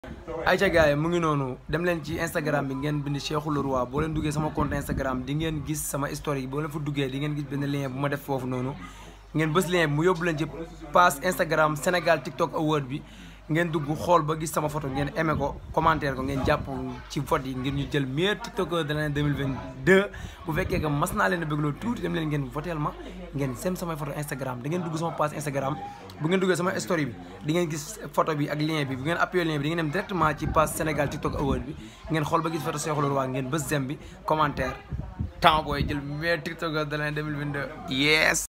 ayca gars yi mu ngi noonu dem leen ci Instagram bi ngeen bind Cheikhou Leroy boo leen duggee sama compte Instagram di ngeen gis sama historique boo leen fa duggee di ngeen gis benn lien bu ma def foofu noonu ngeen bës lien bi mu yóbbu leen ci page Instagram Sénégal TikTok Award bi ngeen dugg xool ba gis sama photo ngeen aimé ko commentaire ko ngeen jàpp ci vote yi ngir ñu jël meilleur TikToker de l'année 2022 bu fekkee que mas naa leen a bëggloo tuuti dem leen ngeen voteel ma ngeen sem samay photo Instagram da ngeen dugg sama page Instagram bu ngeen duggee sama story bi di ngeen gis photo bi ak lien bi bu ngeen appuyé lien bi di ngeen dem directement ci page Sénégal TikTok Award bi ngeen xool ba gis photo Cheikhou Leroy ngeen bës sem bi commentaire temps booy jël meilleur TikToker de l'année 2022 yes